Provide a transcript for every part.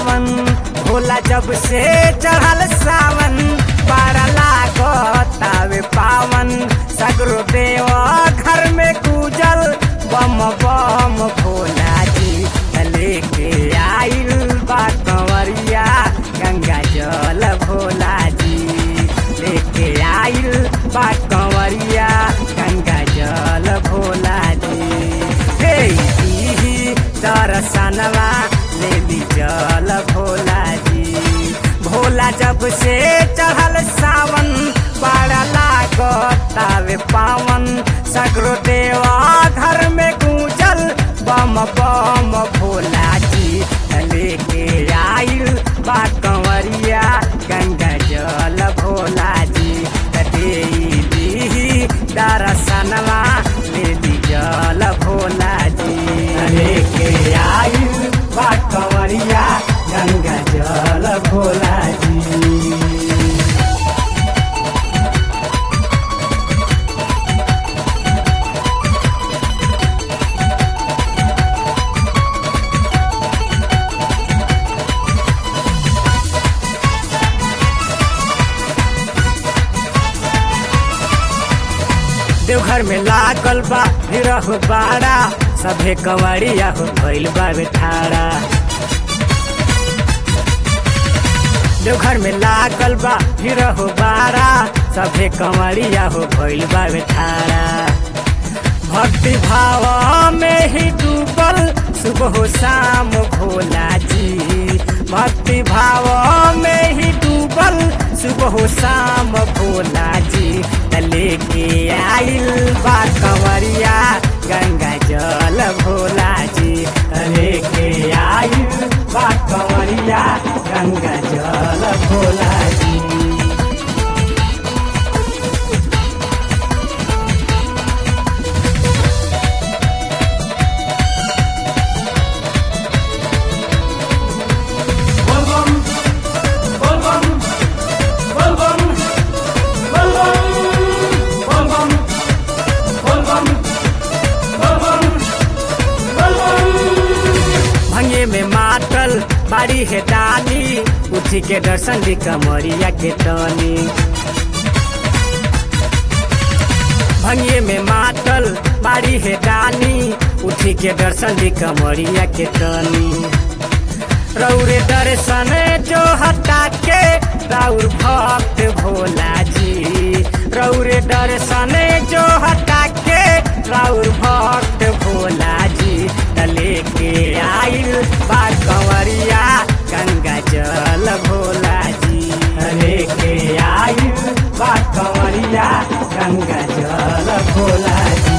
पावन भोला जब से चढ़ल सावन पारा लागतावे पावन सगरो देव घर में पूजल बम बम भोला जी लेके आइल बा कंवरिया गंगा जल भोला जी लेके आइल बा कंवरिया गंगा जल भोला जी हे दीही दर्शनवा ले ली जल भोला जी भोला जब से चढ़ल सावन बड़ा लागतावे पावन सगरो देवा घर में गूंजल बम बम भोला जी लेके आइल बा कंवरिया गंगा जल भोला जी दीदी दर्शनवा ले ली जल भोला जी लेके आइल बा कंवरिया गंगा जल भोला जी देवघर में लागल बा निरह बाड़ा सभे कंवरिया हो भइल बा ठाड़ा देवघर में लागल बा निरह बाड़ा सभे कंवरिया हो भइल बा ठाड़ा भक्ति भाव में ही डूबल सुबह शाम भोला जी भक्ति भाव में ही डूबल सुबह शाम भोला जी लेके आइल बा कंवरिया गंगा जल भोला जी लेके आइल बा कंवरिया गंगा जल भोला जी Volvam, volvam, volvam, volvam, volvam, volvam, volvam, volvam. भंगे में मातल बाड़ी है डाली उठी के दर्शन दी कमरिया के टनी भंगे में मातल बाड़ी है डाली उठी के दर्शन दी कमरिया के टनी रौरे दर्शन जो हटा के राउर भक्त भोला जी रौरे दर्शन जो हटा के राउर भक्त भोला जी तले के आइल बा कंवरिया गंगा जल भोला जी तले के आइल बा कंवरिया गंगा जल भोला जी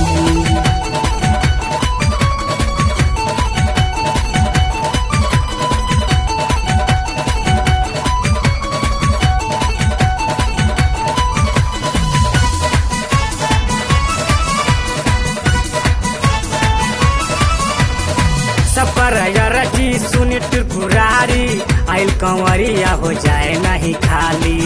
सपर रची सुनी त्रिपुरारी आइल कंवरिया हो जाए नहीं खाली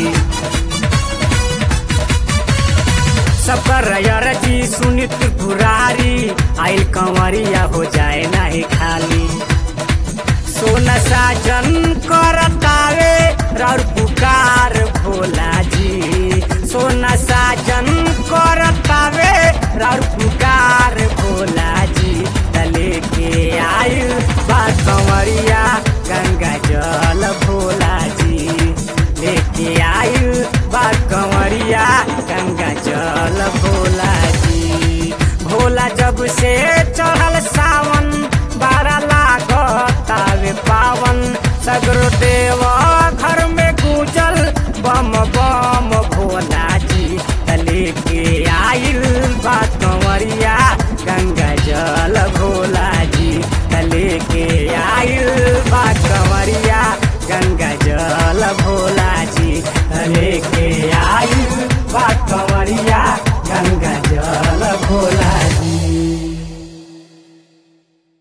सपर रची सुनी त्रिपुरारी आइल कंवरिया हो जाए नहीं खाली सोना साजन करतावे राउर पुकार भोला जी सोना साजन करतावे राउर पुकार भोला जी तले के आयु बा कंवरिया गंगा जल भोला जी लेके आयु बा कंवरिया गंगा जल भोला जी भोला जब से चढ़ल सावन बारा लागतावे पावन सगरो देव